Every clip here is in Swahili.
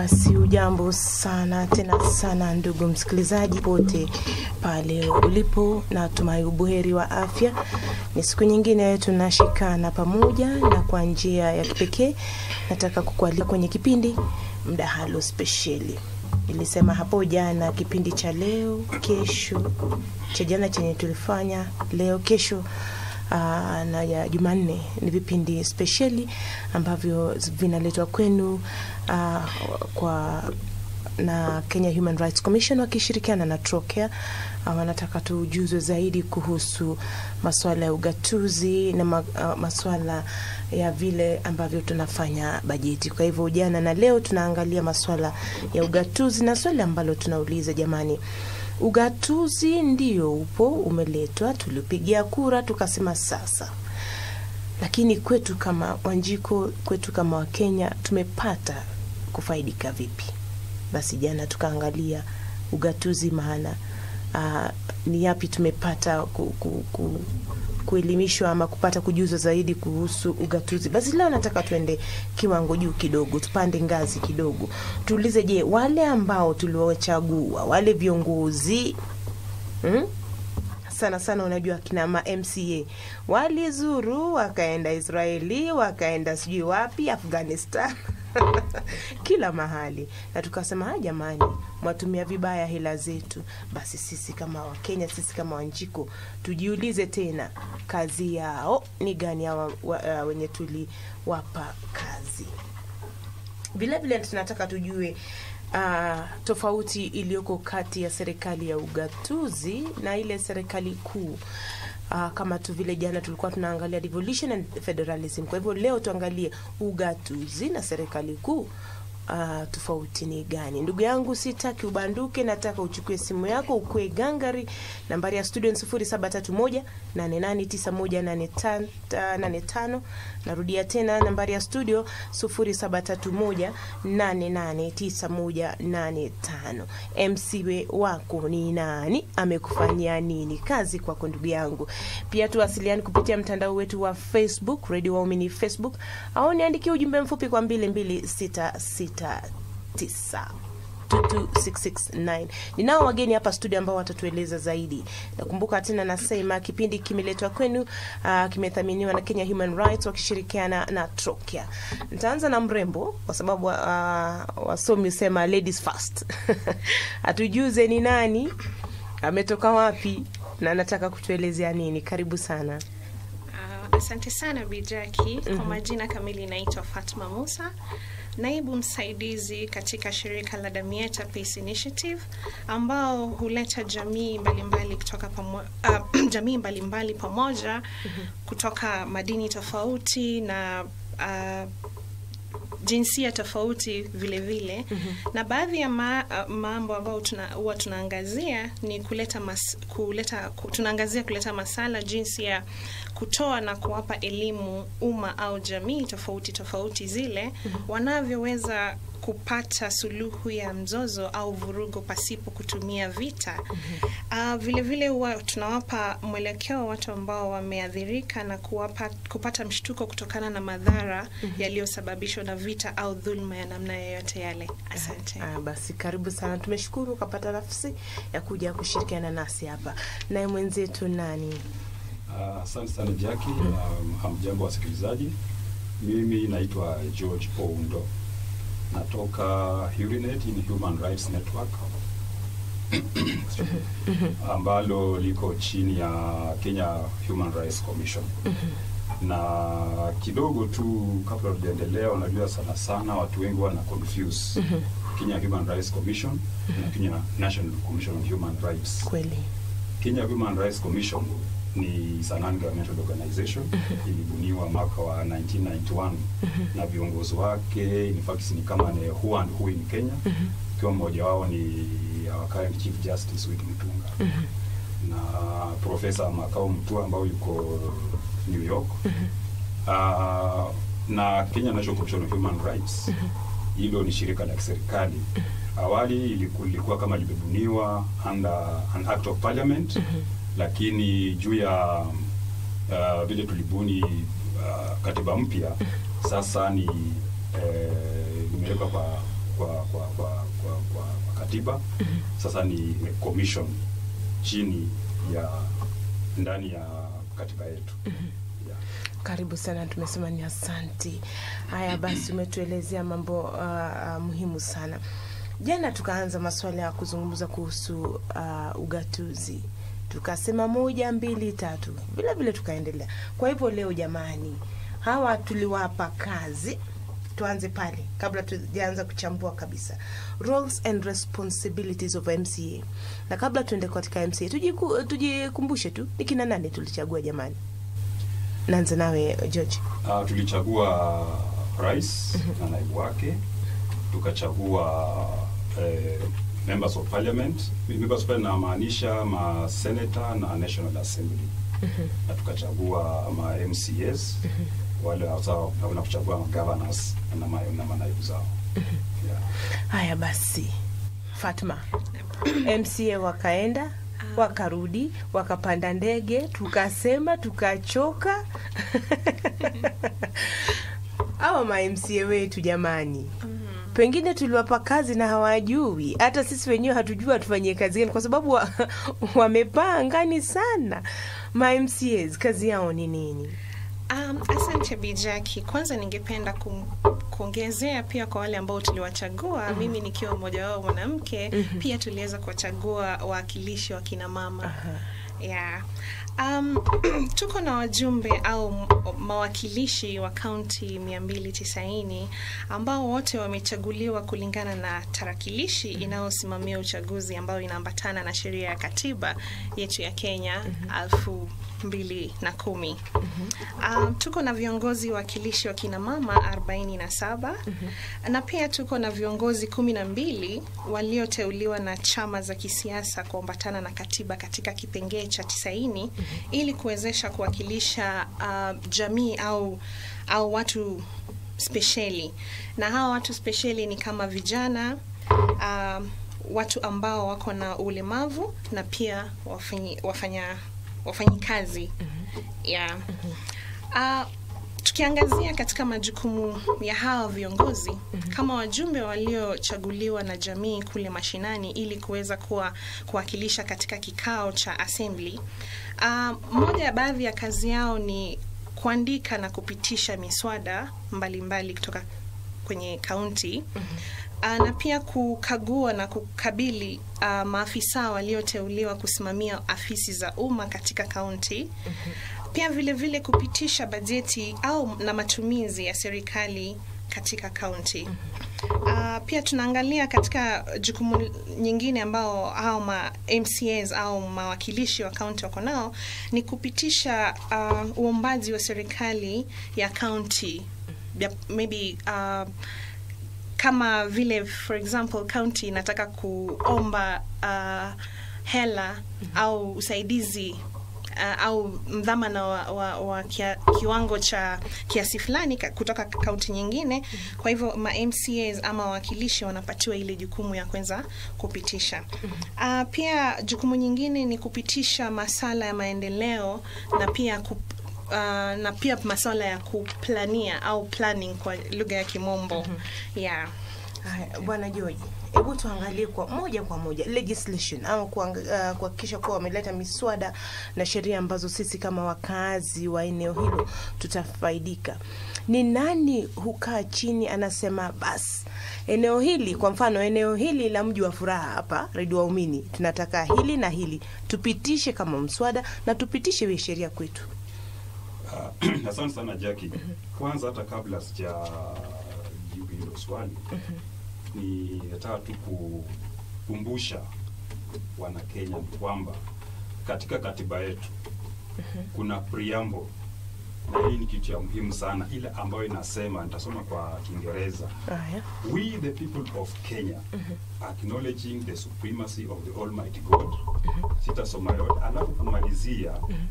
Basi ujambo sana tena sana, ndugu msikilizaji pote pale ulipo, na tumai ubuheri wa afya. Ni siku nyingine tunashikana pamoja, na kwa njia ya kipekee nataka kukualika kwenye kipindi mdahalo spesheli. Nilisema hapo jana kipindi cha leo kesho, cha jana chenye tulifanya leo kesho Aa, na ya Jumanne ni vipindi spesheli ambavyo vinaletwa kwenu aa, kwa na Kenya Human Rights Commission wakishirikiana na Trocare. Wanataka tujuzwe zaidi kuhusu masuala ya ugatuzi na ma, uh, masuala ya vile ambavyo tunafanya bajeti. Kwa hivyo jana na leo tunaangalia masuala ya ugatuzi, na swali ambalo tunauliza jamani, ugatuzi ndio upo umeletwa, tulipigia kura tukasema sasa, lakini kwetu kama Wanjiko, kwetu kama Wakenya tumepata kufaidika vipi? Basi jana tukaangalia ugatuzi, maana uh, ni yapi tumepata ku, ku, ku, kuelimishwa ama kupata kujuzwa zaidi kuhusu ugatuzi. Basi leo nataka tuende kiwango juu kidogo, tupande ngazi kidogo, tuulize, je, wale ambao tuliwachagua wale viongozi hmm? sana sana unajua kina ma MCA walizuru wakaenda Israeli wakaenda sijui wapi Afghanistan kila mahali, na tukasema ha, jamani, mwatumia vibaya hela zetu. Basi sisi kama Wakenya, sisi kama Wanjiko tujiulize tena, kazi yao ni gani hawa wa, uh, wenye tuliwapa kazi. Vilevile tunataka tujue uh, tofauti iliyoko kati ya serikali ya ugatuzi na ile serikali kuu. Uh, kama tu vile jana tulikuwa tunaangalia devolution and federalism. Kwa hivyo leo tuangalie ugatuzi na serikali kuu. Uh, tofauti ni gani? Ndugu yangu, sitaki ubanduke, nataka uchukue simu yako ukue gangari. Nambari ya studio ni sufuri saba tatu moja nane nane tisa moja nane tano. Narudia tena nambari ya studio sufuri saba tatu moja nane nane tisa moja nane tano. MCW wako ni nani? Amekufanyia nini? Kazi kwako ndugu yangu. Pia tuwasiliani kupitia mtandao wetu wa Facebook, Radio Waumini Facebook, au niandikie ujumbe mfupi kwa mbili mbili sita sita tisa 22669. Ninao wageni hapa studio ambao watatueleza zaidi. Nakumbuka tena nasema kipindi kimeletwa kwenu, uh, kimethaminiwa na Kenya Human Rights wakishirikiana na Trocare. Nitaanza na mrembo kwa sababu uh, wasomi husema ladies first. Atujuze ni nani, ametoka wapi na anataka kutuelezea nini. Karibu sana. Uh, asante sana Bijaki. mm -hmm. Kwa majina kamili naitwa Fatma Musa naibu msaidizi katika shirika la Damietta Peace Initiative ambao huleta jamii mbalimbali kutoka pamo, uh, jamii mbalimbali pamoja mm -hmm. kutoka madini tofauti na uh, jinsia tofauti vile vile mm -hmm. na baadhi ya ma, uh, mambo ambayo huwa tuna, tunaangazia ni kuleta mas, kuleta tunaangazia kuleta masala jinsi ya kutoa na kuwapa elimu umma au jamii tofauti tofauti zile mm -hmm. wanavyoweza kupata suluhu ya mzozo au vurugu pasipo kutumia vita. mm -hmm. Uh, vile vile huwa tunawapa mwelekeo watu ambao wameathirika na kuwapa, kupata mshtuko kutokana na madhara mm -hmm. yaliyosababishwa na vita au dhulma ya namna yoyote yale. Asante. Ah, basi karibu sana, tumeshukuru ukapata nafasi ya kuja kushirikiana nasi hapa. Naye mwenzetu nani? Asante uh, sana Jackie. Um, hamjambo wasikilizaji, mimi naitwa George Oundo natoka Hurinet in Human Rights Network ambalo liko chini ya Kenya Human Rights Commission. Na kidogo tu kabla tujaendelea, unajua sana sana watu wengi wana confuse Kenya Human Rights Commission na Kenya National Commission on Human Rights. Kweli. Kenya Human Rights Commission ni a non-governmental organization mm -hmm. ilibuniwa mwaka wa 1991 mm -hmm. na viongozi wake in fact ni kama ni who and who in Kenya ikiwa mm -hmm. mmoja wao ni our current Chief Justice Wiki Mutunga mm -hmm. na Profesa Makao Mutua ambao yuko New York mm -hmm. uh, na Kenya National Commission on Human Rights hilo mm -hmm. ni shirika la kiserikali mm -hmm. awali ilikuwa kama limebuniwa under an act of parliament mm -hmm lakini juu ya uh, vile tulibuni uh, katiba mpya sasa ni eh, imewekwa kwa kwa kwa kwa, kwa, kwa, kwa katiba sasa ni commission chini ya ndani ya katiba yetu yeah. Karibu sana, tumesema ni asanti. Haya basi, umetuelezea mambo uh, uh, muhimu sana. Jana tukaanza masuala ya kuzungumza kuhusu uh, ugatuzi, tukasema moja mbili tatu, vile vile tukaendelea. Kwa hivyo leo, jamani, hawa tuliwapa kazi tuanze pale kabla tujaanza kuchambua kabisa roles and responsibilities of MCA. Na kabla tuende katika MCA, tujiku, tujikumbushe tu ni kina nani tulichagua jamani. Naanza nawe George. Uh, tulichagua rais na naibu wake, tukachagua eh, members of parliament. Members of parliament namaanisha ma senator na national assembly na tukachagua ma MCAs wale hasa na kuchagua ma governors na ma, na manaibu zao yeah. Haya basi, Fatma, MCA wakaenda wakarudi, wakapanda ndege, tukasema tukachoka. Hawa ma MCA wetu jamani, pengine tuliwapa kazi na hawajui, hata sisi wenyewe hatujui watufanyie kazi gani, kwa sababu wa, wamepaa angani sana. Ma MCAs kazi yao ni nini? Um, asante Bijaki. Kwanza ningependa kum, kuongezea pia kwa wale ambao tuliwachagua, mimi nikiwa mmoja wao mwanamke, pia tuliweza kuwachagua wawakilishi wa kina mama. Yeah. Um, tuko na wajumbe au m- mawakilishi wa kaunti 290 ambao wote wamechaguliwa kulingana na tarakilishi inayosimamia uchaguzi ambayo inaambatana na sheria ya katiba yetu ya Kenya elfu mbili na kumi. Um, tuko na viongozi wakilishi wa kina mama 47 na pia tuko na viongozi kumi na mbili walioteuliwa na chama za kisiasa kuambatana na katiba katika kipengee cha tisaini ili kuwezesha kuwakilisha uh, jamii au au watu spesheli, na hawa watu spesheli ni kama vijana uh, watu ambao wako na ulemavu na pia wafanyi, wafanya wafanyikazi yeah. Uh, tukiangazia katika majukumu ya hawa viongozi kama wajumbe waliochaguliwa na jamii kule mashinani ili kuweza kuwa kuwakilisha katika kikao cha assembly. Uh, moja ya baadhi ya kazi yao ni kuandika na kupitisha miswada mbalimbali mbali kutoka kwenye kaunti uh, na pia kukagua na kukabili uh, maafisa walioteuliwa kusimamia afisi za umma katika kaunti pia vile vile kupitisha bajeti au na matumizi ya serikali katika kaunti. Uh, pia tunaangalia katika jukumu nyingine ambao hao ma MCAs au mawakilishi wa kaunti wako nao ni kupitisha uh, uombaji wa serikali ya kaunti Ya- maybe uh, kama vile for example county inataka kuomba uh, hela au usaidizi uh, au mdhamana wa, wa, wa kia, kiwango cha kiasi fulani ka- kutoka kaunti nyingine. Kwa hivyo ma MCAs ama wawakilishi wanapatiwa ile jukumu ya kuweza kupitisha. Uh, pia jukumu nyingine ni kupitisha masala ya maendeleo na pia kup, uh, na pia masuala ya kuplania au planning kwa lugha ya Kimombo. Yeah. Haya, Bwana George, hebu tuangalie kwa moja kwa moja legislation au kuang- uh, kuhakikisha kuwa wameleta miswada na sheria ambazo sisi kama wakazi wa eneo hilo tutafaidika. Ni nani hukaa chini anasema basi eneo hili, kwa mfano eneo hili la mji wa furaha hapa Redio Waumini, tunataka hili na hili tupitishe kama mswada na tupitishe iwe sheria kwetu. Uh, asante sana Jackie. Kwanza hata kabla sija jibu hilo swali ni nataka tu kukumbusha Wanakenya kwamba katika katiba yetu kuna preamble na hii ni kitu ya muhimu sana, ile ambayo inasema, nitasoma kwa Kiingereza Haya. We the people of Kenya acknowledging the supremacy of the Almighty God. Sitasoma yote, alafu kumalizia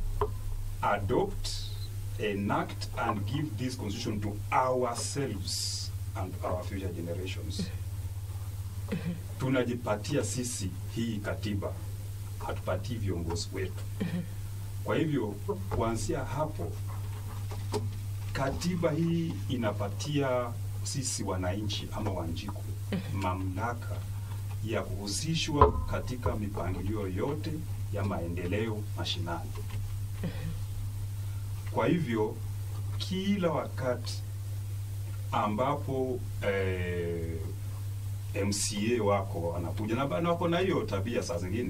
adopt, enact and give this constitution to ourselves and our future generations. Tunajipatia sisi hii katiba, hatupatii viongozi wetu. Kwa hivyo kuanzia hapo katiba hii inapatia sisi wananchi ama Wanjiku mamlaka ya kuhusishwa katika mipangilio yote ya maendeleo mashinani. Kwa hivyo kila wakati ambapo eh, MCA wako wanakuja na bana wako na hiyo tabia saa zingine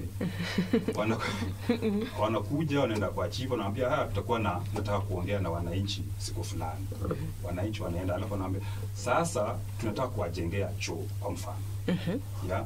wanaku- wanakuja wanaenda kwa chief wanaambia ah, tutakuwa na nataka kuongea na wananchi siku fulani. Wananchi wanaenda alafu wanaambia sasa tunataka kuwajengea choo kwa mfano ya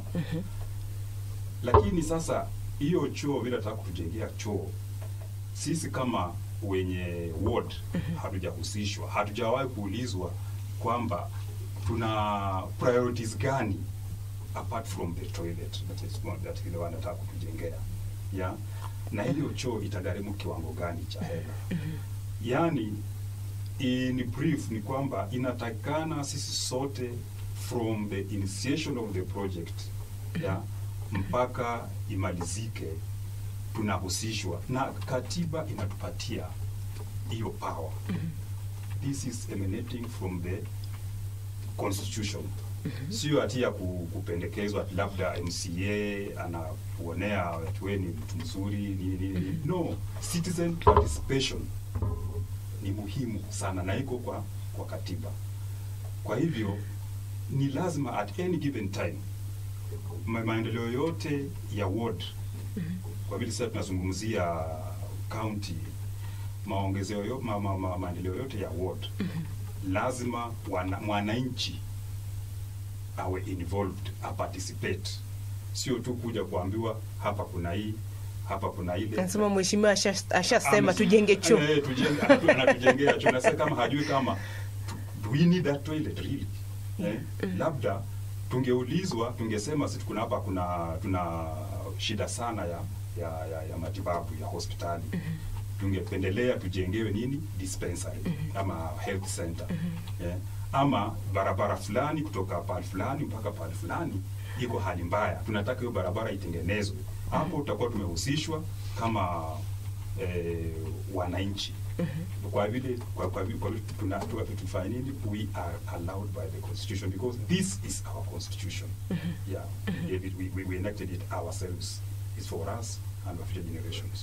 lakini sasa hiyo choo vile nataka kutujengea choo sisi kama wenye ward hatujahusishwa, hatujawahi kuulizwa kwamba tuna priorities gani apart from the toilet that is one that ile wanataka kutujengea yeah? na hiyo choo itagharimu kiwango gani cha hela yani in brief ni kwamba inatakikana sisi sote from the initiation of the project yeah, mpaka imalizike tunahusishwa na katiba inatupatia hiyo power this is emanating from the constitution sio ati ya ku- kupendekezwa ati labda MCA anakuonea ati wewe ni mtu mzuri nini nini nini. no citizen participation ni muhimu sana na iko kwa kwa katiba kwa hivyo ni lazima at any given time ma maendeleo yote ya ward kwa vile sasa tunazungumzia county maongezeo yo, ma, ma, ma, maendeleo yote ya ward lazima wana, mwananchi awe involved aparticipate sio tu kuja kuambiwa hapa kuna hii hapa kuna ile Nasema mheshimiwa asha- ashasema Ame- tujenge choo. Eh, tujenge- anatu- anatujengea choo na sasa kama hajui kama tu- do we need that toilet really eh? labda tungeulizwa tungesema sisi kuna hapa kuna tuna shida sana ya ya, ya, ya matibabu ya hospitali tungependelea tujengewe nini dispensary ama health center eh? ama barabara fulani kutoka pahali fulani mpaka pahali fulani iko hali mbaya tunataka hiyo barabara itengenezwe hapo tutakuwa tumehusishwa kama eh, wananchi kwa vile kwa, kwa, vile- kwa vile tuna- tu- tufanye nini we are allowed by the constitution because this is our constitution yeah we, we, we, we enacted it ourselves it's for us and our future generations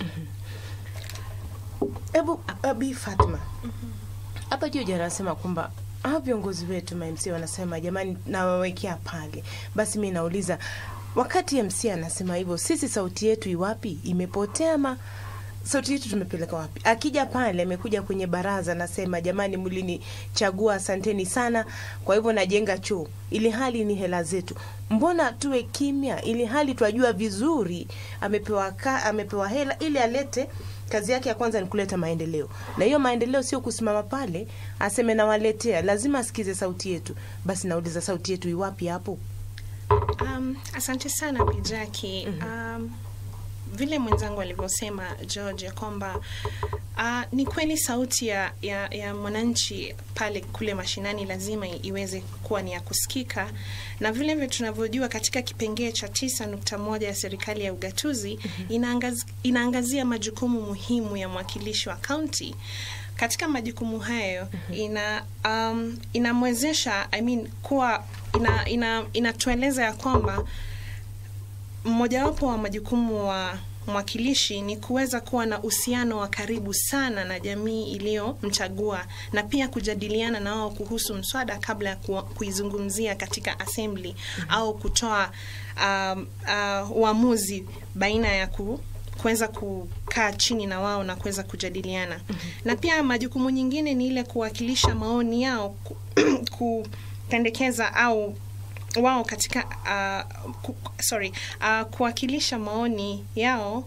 Hebu Abi Fatma, hapa juu jana anasema kwamba hawa viongozi wetu ma MC wanasema jamani, nawawekea pale. Basi mi nauliza, wakati MC anasema hivyo, sisi sauti yetu iwapi? Imepotea ma sauti yetu tumepeleka wapi? Akija pale, amekuja kwenye baraza, anasema jamani, mlinichagua, asanteni sana, kwa hivyo najenga choo, ili hali ni hela zetu. Mbona tuwe kimya, ili hali twajua vizuri amepewa ka, amepewa hela ili alete kazi yake ya kwanza ni kuleta maendeleo, na hiyo maendeleo sio kusimama pale aseme nawaletea, lazima asikize sauti yetu. Basi nauliza sauti yetu iwapi hapo? Um, asante sana Bijaki. Um, vile mwenzangu alivyosema George ya kwamba uh, ni kweli sauti ya, ya, ya mwananchi pale kule mashinani lazima i- iweze kuwa ni ya kusikika, na vile vile tunavyojua katika kipengee cha tisa nukta moja ya serikali ya ugatuzi inaangaz, inaangazia majukumu muhimu ya mwakilishi wa kaunti katika majukumu hayo ina um, inamwezesha I mean, kuwa ina, ina, inatueleza ya kwamba mmojawapo wa majukumu wa mwakilishi ni kuweza kuwa na uhusiano wa karibu sana na jamii iliyomchagua na pia kujadiliana na wao kuhusu mswada kabla ya ku- kuizungumzia katika assembly au kutoa um, uh, uamuzi baina ya ku kuweza kukaa chini na wao na kuweza kujadiliana na pia majukumu nyingine ni ile kuwakilisha maoni yao ku, kupendekeza au wao katika uh, ku, sorry uh, kuwakilisha maoni yao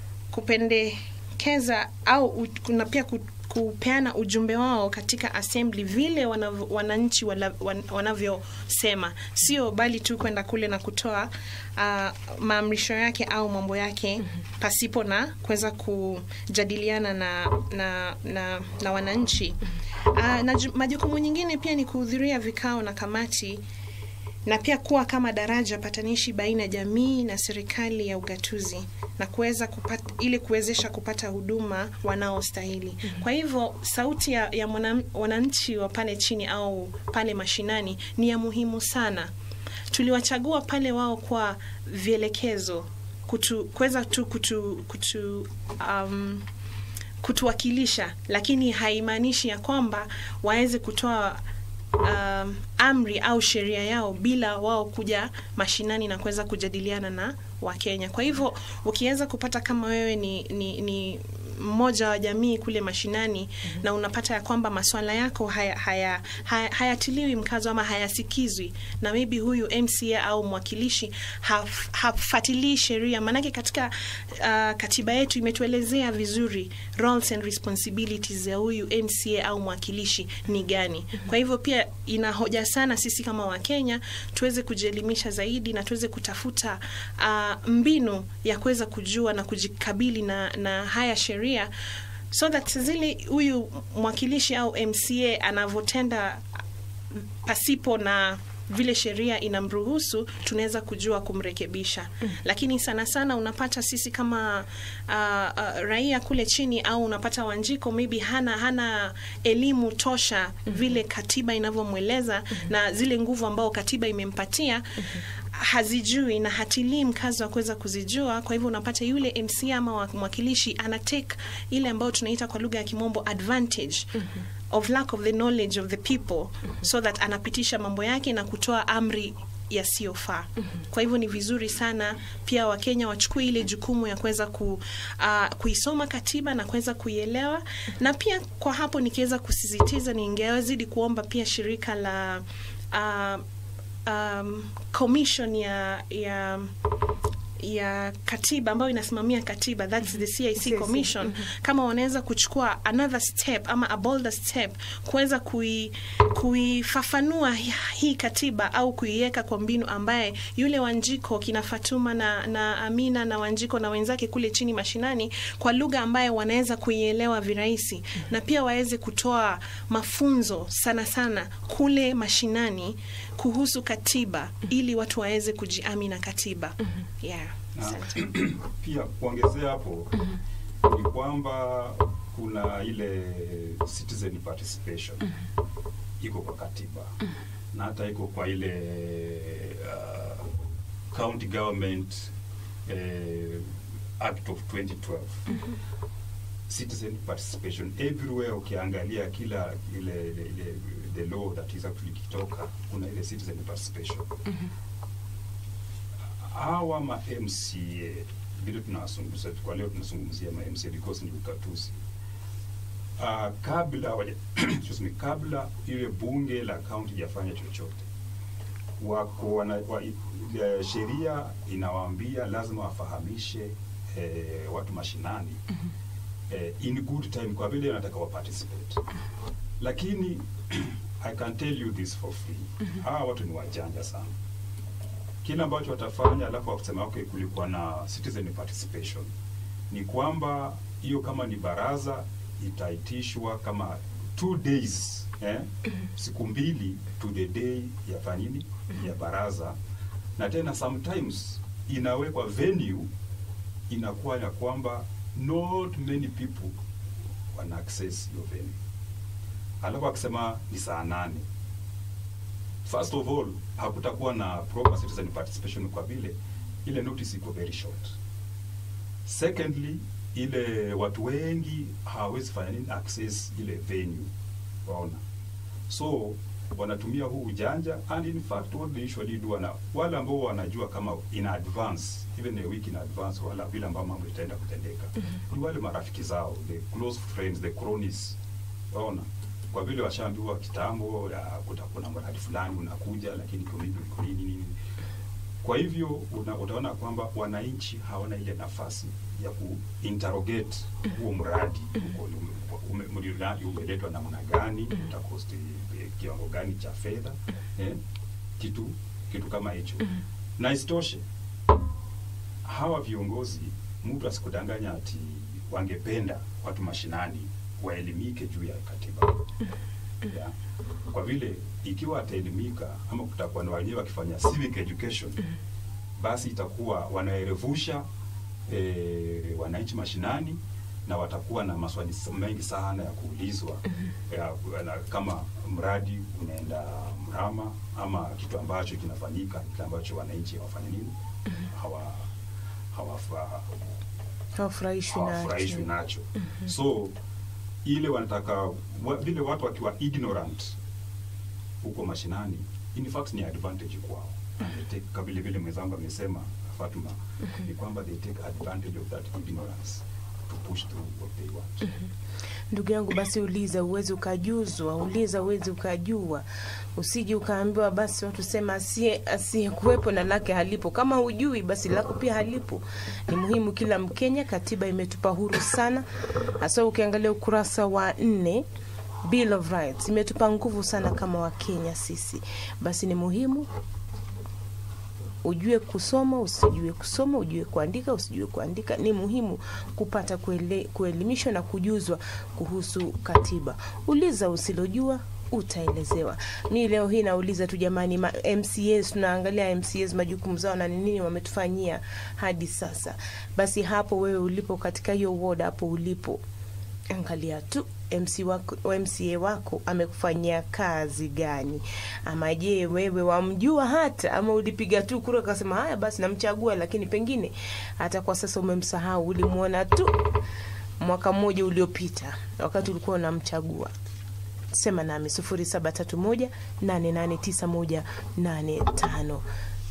kupendekeza au u, kuna pia ku, kupeana ujumbe wao katika assembly vile wanav, wananchi wala, wan, wanavyosema sio bali tu kwenda kule na kutoa uh, maamrisho yake au mambo yake pasipo na kuweza kujadiliana na, na, na, na wananchi uh, na ju- majukumu nyingine pia ni kuhudhuria vikao na kamati na pia kuwa kama daraja patanishi baina ya jamii na serikali ya ugatuzi na kuweza kupata ili kuwezesha kupata huduma wanaostahili. Kwa hivyo sauti ya, ya mwana- wananchi wa pale chini au pale mashinani ni ya muhimu sana tuliwachagua pale wao kwa vielekezo kutu, kuweza tu kutu, kutu um, kutuwakilisha, lakini haimaanishi ya kwamba waweze kutoa um, amri au sheria yao bila wao kuja mashinani na kuweza kujadiliana na Wakenya. Kwa hivyo ukiweza kupata kama wewe ni, ni, ni mmoja wa jamii kule mashinani mm-hmm. na unapata ya kwamba maswala yako hayatiliwi haya, haya, hayatiliwi mkazo ama hayasikizwi na maybe huyu MCA au mwakilishi haf, hafuatilii sheria, maanake katika uh, katiba yetu imetuelezea vizuri roles and responsibilities ya huyu MCA au mwakilishi ni gani. Mm-hmm. Kwa hivyo pia ina hoja sana sisi kama Wakenya tuweze kujielimisha zaidi na tuweze kutafuta uh, mbinu ya kuweza kujua na kujikabili na, na haya sheria so that zile huyu mwakilishi au MCA anavyotenda pasipo na vile sheria inamruhusu tunaweza kujua kumrekebisha mm. Lakini sana sana unapata sisi kama uh, uh, raia kule chini au unapata Wanjiko maybe hana hana elimu tosha mm-hmm. vile katiba inavyomweleza mm-hmm. na zile nguvu ambao katiba imempatia mm-hmm hazijui na hatilii mkazo wa kuweza kuzijua. Kwa hivyo unapata yule MC ama mwakilishi ana take ile ambayo tunaita kwa lugha ya kimombo advantage mm-hmm. of lack of the knowledge of the people mm-hmm. so that anapitisha mambo yake na kutoa amri yasiyofaa. Mm-hmm. Kwa hivyo ni vizuri sana pia Wakenya wachukue ile jukumu ya kuweza ku, uh, kuisoma katiba na kuweza kuielewa. Mm-hmm. Na pia kwa hapo nikiweza kusisitiza, ningewazidi kuomba pia shirika la uh, um, commission ya ya ya katiba ambayo inasimamia katiba that's the CIC commission mm -hmm. kama wanaweza kuchukua another step ama a bolder step kuweza kui, kuifafanua hii katiba au kuiweka kwa mbinu ambaye yule Wanjiko kina Fatuma na, na Amina na Wanjiko na wenzake kule chini mashinani kwa lugha ambaye wanaweza kuielewa virahisi mm -hmm. na pia waweze kutoa mafunzo sana sana kule mashinani kuhusu katiba mm -hmm. ili watu waweze kujiami na katiba mm -hmm. yeah. Na, pia kuongezea hapo mm -hmm. ni kwamba kuna ile citizen participation mm -hmm. iko kwa katiba mm -hmm. na hata iko kwa ile uh, county government uh, act of 2012 mm -hmm. citizen participation everywhere ukiangalia kila ile, ile, ile the law that is actually kitoka kuna ile citizen participation mm -hmm hawa ma MCA vile tunazungumza kwa leo tunazungumzia ma MCA because ni ukatuzi uh, kabla waja, excuse me, kabla ile bunge la kaunti jafanya chochote wako wana, wa, sheria inawaambia lazima wafahamishe eh, watu mashinani mm -hmm. eh, in good time kwa vile wanataka wa participate lakini I can tell you this for free mm -hmm. hawa watu ni wajanja sana kile ambacho watafanya alafu wakusema okay, kulikuwa na citizen participation, ni kwamba hiyo kama ni baraza itaitishwa kama two days eh, siku mbili to the day ya fanini ya baraza, na tena sometimes inawekwa venue inakuwa ya kwamba not many people wana access hiyo venue, alafu akisema ni saa nane first of all hakutakuwa na proper citizen participation kwa vile ile notice iko very short. Secondly, ile watu wengi hawawezi fanya nini access ile venue, waona, so wanatumia huu ujanja and in fact what they usually do na wale ambao wanajua kama in advance even a week in advance wala vile ambao mambo itaenda kutendeka mm -hmm. ni wale marafiki zao the close friends the cronies, waona kwa vile washaambiwa kitambo kutakuwa na mradi fulani unakuja, lakini kwa nini nini. Kwa hivyo una, utaona kwamba wananchi hawana ile nafasi ya kuinterrogate huo mradi mradi umeletwa namna gani, utakosti kiwango gani cha fedha eh, kitu kitu kama hicho. Na isitoshe hawa viongozi, mtu asikudanganya ati wangependa watu mashinani waelimike juu ya katiba yeah. Kwa vile ikiwa ataelimika ama kutakuwa na wenyewe wakifanya civic education, basi itakuwa wanaerevusha e, wananchi mashinani na watakuwa na maswali s- mengi sana ya kuulizwa ya, na, kama mradi unaenda mrama ama kitu ambacho kinafanyika kile ambacho wananchi hawafanya nini hawa hawafa hawafurahishwi hawafurahishwi nacho nacho so ile wanataka wa, vile watu wakiwa ignorant huko mashinani in fact ni advantage kwao They take- kama vile vile mwenzangu amesema Fatuma ni kwamba they take advantage of that ignorance to push through what they want ndugu yangu basi uliza uwezi ukajuzwa uliza uwezi ukajua usije ukaambiwa basi watu sema asiye asiye kuwepo na lake halipo kama hujui basi lako pia halipo ni muhimu kila mkenya katiba imetupa huru sana hasa ukiangalia ukurasa wa nne Bill of Rights imetupa nguvu sana kama wakenya sisi basi ni muhimu ujue kusoma usijue kusoma ujue kuandika usijue kuandika ni muhimu kupata kuele, kuelimishwa na kujuzwa kuhusu katiba uliza usilojua utaelezewa mi leo hii nauliza tu jamani ma, mcs tunaangalia mcs majukumu zao na ni nini wametufanyia hadi sasa basi hapo wewe ulipo katika hiyo ward hapo ulipo angalia tu MC wako, MCA wako amekufanyia kazi gani, ama je wewe wamjua hata, ama ulipiga tu kura ukasema haya basi namchagua, lakini pengine hata kwa sasa umemsahau, ulimwona tu mwaka mmoja uliopita wakati ulikuwa unamchagua. Sema nami sufuri saba tatu moja nane nane tisa moja nane tano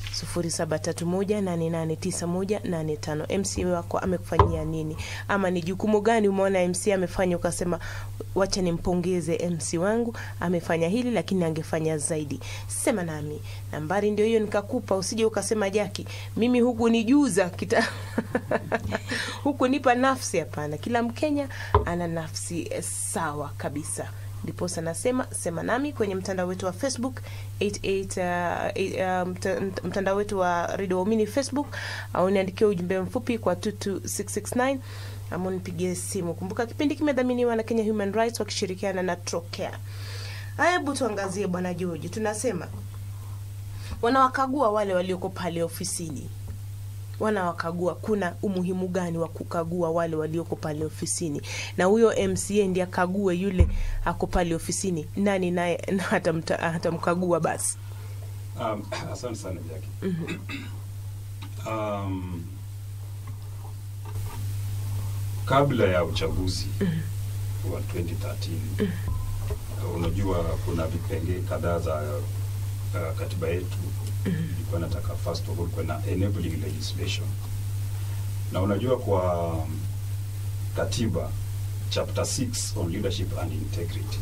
0731889185 MC wako amekufanyia nini, ama ni jukumu gani umeona MC amefanya ukasema wacha nimpongeze MC wangu amefanya hili, lakini angefanya zaidi. Sema nami, nambari ndio hiyo nikakupa, usije ukasema Jaki, mimi huku nijuza kita huku nipa nafsi. Hapana, kila Mkenya ana nafsi eh, sawa kabisa ndiposa nasema sema nami kwenye mtandao wetu wa Facebook 88 uh, uh, mta- mtandao wetu wa Radio Waumini Facebook au niandikie ujumbe mfupi kwa 22669 ama unipigie simu. Kumbuka kipindi kimedhaminiwa na Kenya Human Rights wakishirikiana na Trocare. Haya, hebu tuangazie bwana George, tunasema wanawakagua wale walioko pale ofisini wanawakagua kuna umuhimu gani wa kukagua wale walioko pale ofisini na huyo mca ndiye akague yule ako pale ofisini nani naye hatamta- hatamkagua basi Um, asante sana Jackie. Um, kabla ya uchaguzi wa 2013 uh, unajua kuna vipengee kadhaa za uh, katiba yetu ilikuwa nataka first of all kuwe na enabling legislation, na unajua kwa um, katiba chapter 6 on leadership and integrity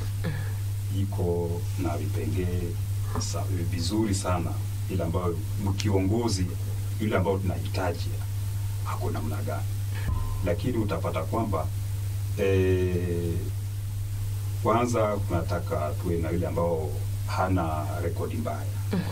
iko na vipengee sa- vizuri sana, ile ambayo mkiongozi yule ambao tunahitaji ako namna gani, lakini utapata kwamba eh, kwanza kunataka tuwe na yule ambao hana rekodi mbaya,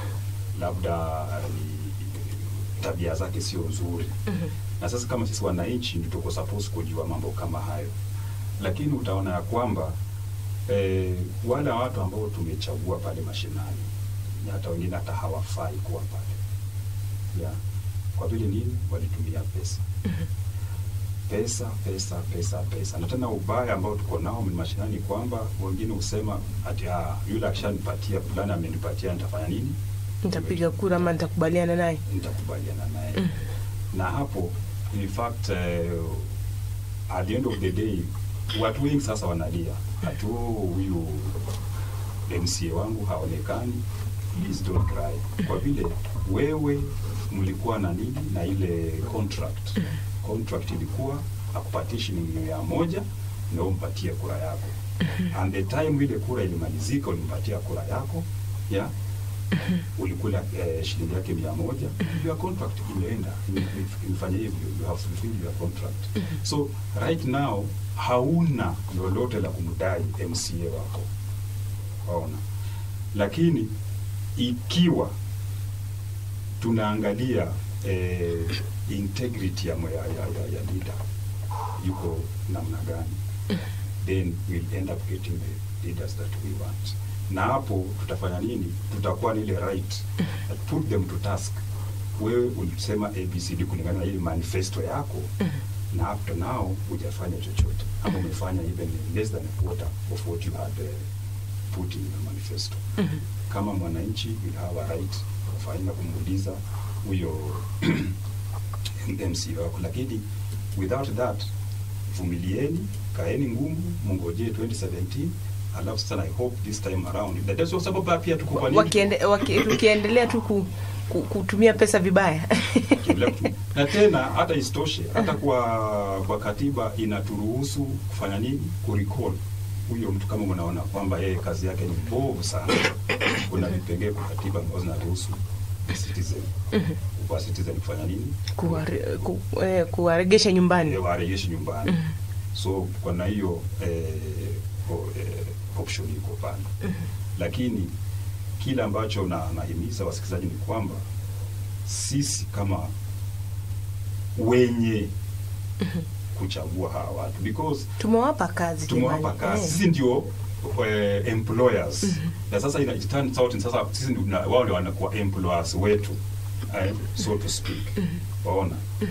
labda ni tabia zake sio nzuri na sasa kama sisi wananchi ndio tuko supposed kujua mambo kama hayo, lakini utaona ya kwamba eh, wale watu ambao tumechagua pale mashinani na hata wengine hata hawafai kuwa pale yeah. Kwa vile nini? Walitumia pesa pesa pesa pesa pesa, na tena ubaya ambao tuko nao mashinani ni kwamba wengine husema ati ah, yule akishanipatia fulani amenipatia nitafanya nini? nitapiga kura ama nitakubaliana naye nitakubaliana naye na hapo in fact uh, at the end of the day watu wengi sasa wanalia hatu huyu MCA wangu haonekani please don't cry kwa vile wewe mlikuwa na nini na ile contract contract ilikuwa akupatie shilingi mia moja na umpatie kura yako and the time ile kura ilimalizika ulimpatia kura yako yeah ulikula eh, shilingi yake mia moja your contract imeenda ime- ime- imefanya hivyo you have fulfilled your contract so right now hauna lolote la kumdai MCA wako waona lakini ikiwa tunaangalia eh, integrity ya, ya, ya, ya, ya leader yuko namna gani then we'll end up getting the leaders that we want na hapo tutafanya nini tutakuwa na ile right put them to task wewe ulisema abcd kulingana na ile manifesto yako na up to now hujafanya chochote ama umefanya even less than a quarter of what you had uh, put in the manifesto kama mwananchi will have a right of aina kumuuliza huyo MC wako, lakini without that, vumilieni, kaeni ngumu, mungojee 2017 alafu sasa I hope this time around that is sababu pia tuko kwa nini Wakiende, waki, tukiendelea tu ku, ku, kutumia pesa vibaya Tukiendelea kutu- na tena hata isitoshe hata kwa kwa katiba inaturuhusu kufanya nini kurecall huyo mtu kama unaona kwamba yeye kazi yake ni mbovu sana kuna vipengee kwa katiba ambazo zinaruhusu citizen kwa citizen kufanya nini Kuware- ku, eh, kuwaregesha nyumbani Eh, warejeshi nyumbani so kwa na hiyo eh, o- eh, option iko pale lakini kile ambacho na nahimiza wasikilizaji ni kwamba sisi kama wenye kuchagua hawa watu because tumewapa kazi tumewapa jamani. kazi Eh. sisi ndio eh, employers na sasa ina it turns out sasa sisi ndio tuna- wao ndio wanakuwa employers wetu eh, so to speak waona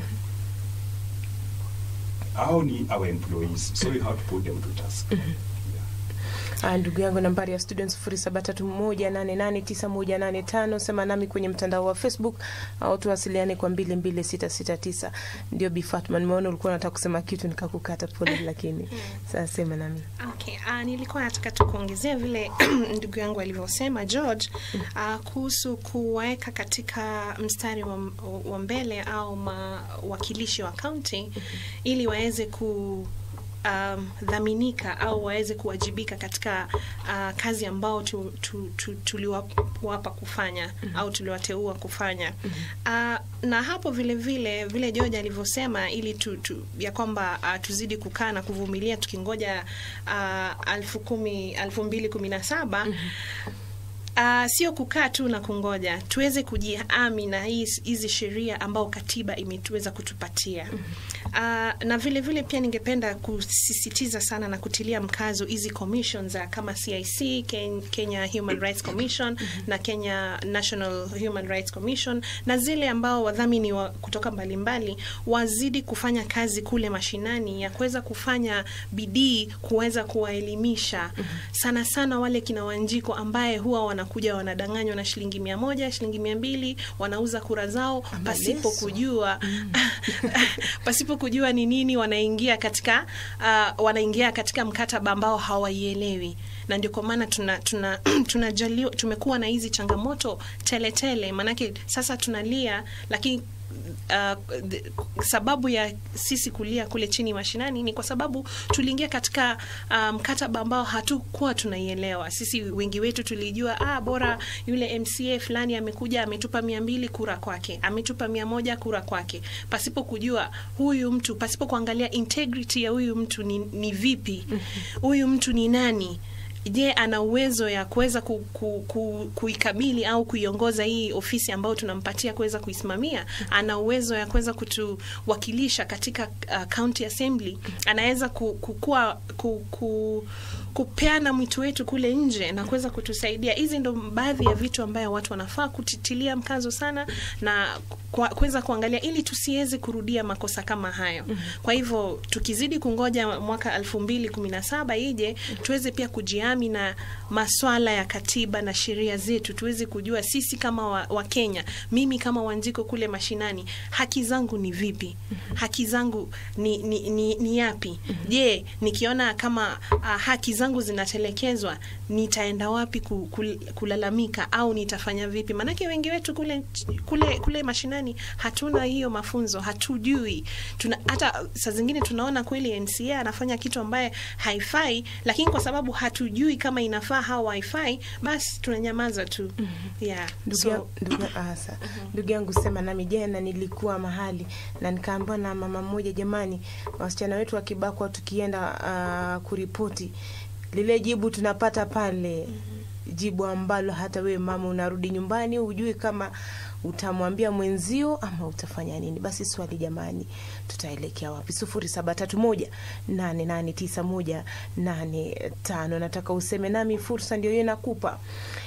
hao ni our employees so you have to put them to task yeah. Ah, ndugu yangu nambari ya studio sufuri saba tatu moja nane nane tisa moja nane tano sema nami kwenye mtandao wa facebook au tuwasiliane kwa mbili mbili sita sita tisa ndio Bi Fatma nimeona ulikuwa unataka kusema kitu nikakukata pole lakini sasa sema nami Okay, uh, nilikuwa nataka tu kuongezea vile ndugu yangu alivyosema George uh, kuhusu kuwaweka katika mstari wa, wa mbele au mawakilishi wa kaunti ili waweze ku um, dhaminika au waweze kuwajibika katika uh, kazi ambao tu, tu, tu, tuliwapa kufanya au tuliwateua kufanya uh, na hapo vile vile vile George alivyosema ili tu, tu, ya kwamba uh, tuzidi kukaa na kuvumilia tukingoja uh, alfu kumi alfu mbili kumi na saba Uh, sio kukaa tu na kungoja, tuweze kujihami na hii- hizi sheria ambao katiba imetuweza kutupatia. Uh, na vile vile pia ningependa kusisitiza sana na kutilia mkazo hizi commissions za kama CIC, Ken- Kenya Human Rights Commission na Kenya National Human Rights Commission na zile ambao wadhamini wa kutoka mbalimbali wazidi kufanya kazi kule mashinani ya kuweza kufanya bidii kuweza kuwaelimisha sana sana wale kina Wanjiko ambaye huwa wanakuja wanadanganywa na shilingi mia moja shilingi mia mbili wanauza kura zao pasipo Yesu. kujua pasipo kujua ni nini wanaingia katika uh, wanaingia katika mkataba ambao hawaielewi na ndio kwa maana tuna, tuna, tunajaliwa tumekuwa na hizi changamoto tele tele, maanake sasa tunalia lakini Uh, the, sababu ya sisi kulia kule chini mashinani ni kwa sababu tuliingia katika uh, mkataba ambao hatukuwa tunaielewa. Sisi wengi wetu tulijua ah, bora yule MCA fulani amekuja ametupa mia mbili kura kwake, ametupa mia moja kura kwake, pasipo kujua huyu mtu, pasipo kuangalia integrity ya huyu mtu ni, ni vipi, huyu mtu ni nani je ana uwezo ya kuweza ku, ku, ku, kuikabili au kuiongoza hii ofisi ambayo tunampatia kuweza kuisimamia ana uwezo ya kuweza kutuwakilisha katika uh, county assembly anaweza ku, kukua, ku, ku, kupeana mwito wetu kule nje na kuweza kutusaidia hizi ndo baadhi ya vitu ambayo watu wanafaa kutitilia mkazo sana na kwa- kuweza kuangalia ili tusiweze kurudia makosa kama hayo kwa hivyo tukizidi kungoja mwaka elfu mbili kumi na saba ije tuweze pia kujiami na maswala ya katiba na sheria zetu tuweze kujua sisi kama wa, wa Kenya mimi kama Wanjiko kule mashinani haki zangu ni vipi haki zangu ni, ni, ni, ni yapi je nikiona kama uh, haki zangu zinatelekezwa nitaenda wapi ku, kul, kulalamika au nitafanya vipi maanake wengi wetu kule kule kule mashinani hatuna hiyo mafunzo hatujui tuna hata saa zingine tunaona kweli NCA anafanya kitu ambaye haifai lakini kwa sababu hatujui kama inafaa au haifai basi tunanyamaza tu yeah Ndugu so, ya- ndugu ya- ah, sa- ndugu yangu sema nami jana nilikuwa mahali na nikaambiwa na mama mmoja jamani wasichana wetu wakibakwa tukienda uh, kuripoti lile jibu tunapata pale jibu ambalo hata wewe mama unarudi nyumbani hujui kama utamwambia mwenzio ama utafanya nini basi swali jamani tutaelekea wapi sufuri saba tatu moja nane nane tisa moja nane tano nataka useme nami fursa ndio hiyo nakupa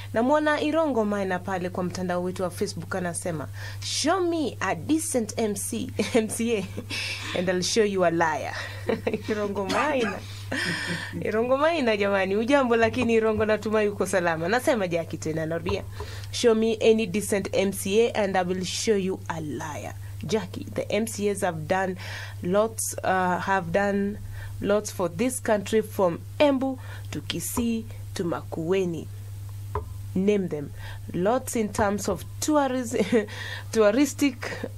namwona irongo maina pale kwa mtandao wetu wa facebook anasema show me a decent mc mca and I'll show you a liar irongo maina irongo maina jamani ujambo lakini irongo natumai uko salama nasema jaki tena narudia show me any decent mca and i will show you a liar jackie the mcas have done lots uh, have done lots for this country from embu to kisii to makueni name them lots in terms of tourism touristic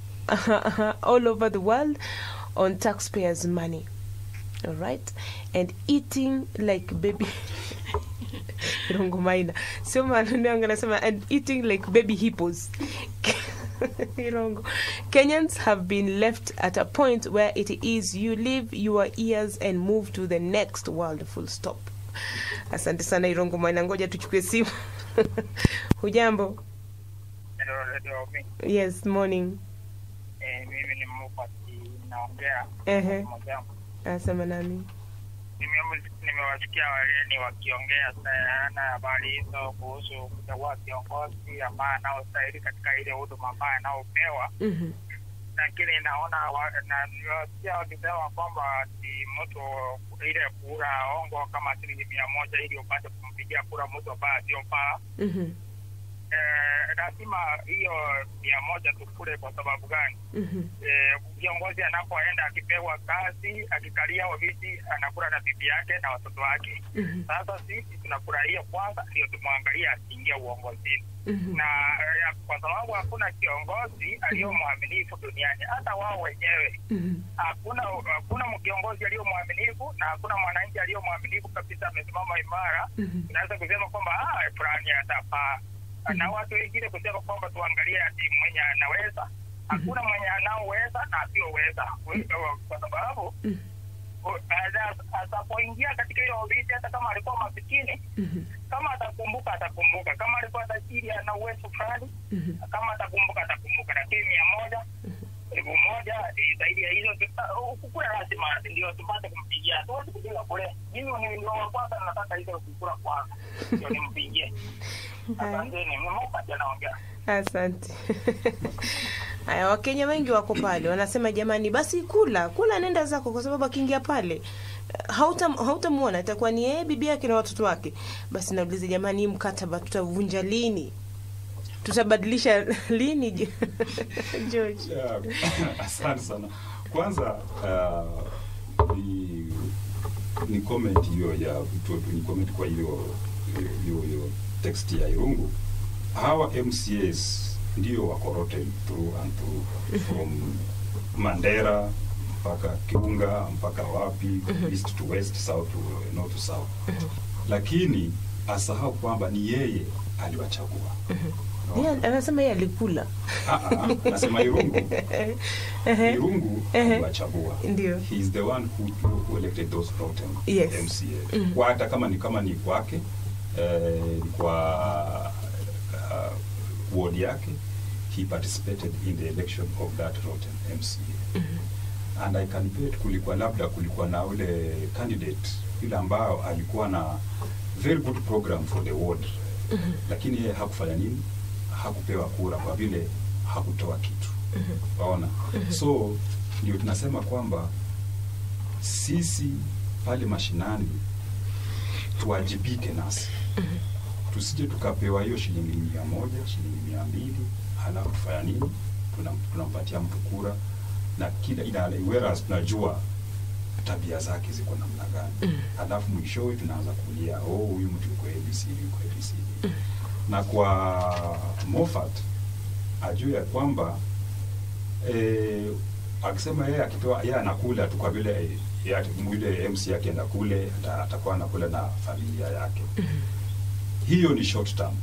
all over the world on taxpayers money all right and eating like baby Irongo Maina sio maneno yangu anasema and eating like baby hippos Irongo. Kenyans have been left at a point where it is you leave your ears and move to the next world full stop asante sana Irongo Maina ngoja tuchukue simu hujambo Hello, Radio Omi. yes morning Eh, mimi ni Mupati naongea Ehe. mwenzangu. asema nami Nime- Nimewasikia wageni wakiongea sana habari hizo kuhusu kuchagua viongozi ambaye anaostahili katika ile huduma ambayo anaopewa, Mhm. lakini naona wa- na nimewasikia wakisema kwamba ni mtu ile kura ongo kama shilingi mia moja ili upate kumpigia kura mtu ambaye asiyofaa. Mhm. Eh, lazima hiyo mia moja tukule. Kwa sababu gani? Mhm. Eh, viongozi anapoenda akipewa kazi akikalia ofisi anakula na bibi yake na watoto wake. Mhm. Sasa sisi tunafurahia kwanza, ndio tumwangalie asiingia uongozini Mhm. na eh, kwa sababu hakuna kiongozi aliyo mwaminifu duniani, hata wao wenyewe Mhm. hakuna hakuna kiongozi aliyo mwaminifu na hakuna mwananchi aliyo mwaminifu kabisa, amesimama imara. Mhm. Tunaweza kusema kwamba ah, fulani atafaa na watu wengine kusema kwamba tuangalie ati mwenye anaweza. Hakuna mwenye anaoweza na asiyoweza, kwa sababu Mhm. ana- atapoingia katika hiyo ofisi, hata kama alikuwa masikini, Mhm. kama atakumbuka atakumbuka, kama alikuwa tajiri ana uwezo fulani, Mhm. kama atakumbuka atakumbuka, lakini mia moja elfu moja eh, zaidi ya hizo kukura lazima ndio tupate kumpigia. Hatuwezi kupiga kule. Mimi ni ndio wa kwanza nataka hizo kukura kwanza ndio nimpigie. Asanteni, mmoja anaongea. asante haya wakenya wengi wako pale wanasema jamani basi kula kula nenda zako kwa sababu akiingia pale hautam- hautamwona itakuwa ni yeye bibi yake na watoto wake basi nauliza jamani hii mkataba tutavunja lini tutabadilisha lini Jo- george Yeah, asante sana kwanza uh, ni, ni comment hiyo ya tu- ni comment kwa hiyo hiyo hiyo text ya irungu hawa mcas ndio wako rotten through and through from mandera mpaka kiunga mpaka wapi east to west south to north to south lakini asahau kwamba ni yeye aliwachagua Yeye anasema yeye alikula Ah, ah, nasema irungu Ehe. irungu Ehe. aliwachagua Ndio. he is the one who, who elected those rotten Yes. MCA kwa hata kama ni kama ni kwake eh, ni kwa uh, ward yake he participated in the election of that rotten MCA and I can bet kulikuwa labda kulikuwa na ule candidate yule ambao alikuwa na very good program for the ward lakini yeye hakufanya nini hakupewa kura kwa vile hakutoa kitu waona so ndio tunasema kwamba sisi pale mashinani tuwajibike nasi tusije tukapewa hiyo shilingi mia moja shilingi mia mbili halafu tufanya nini Tunam- tunampatia mtu kura na kila ina whereas tunajua tabia zake ziko namna gani halafu mwishowe tunaanza kulia oh huyu mtu yuko abc yuko abc na kwa Moffat ajue ya kwamba eh, akisema yeye akipewa yeye anakula tu kwa vile eh, ya- yule MC yake enda kule ata- atakuwa anakula na familia yake. Hiyo ni short term.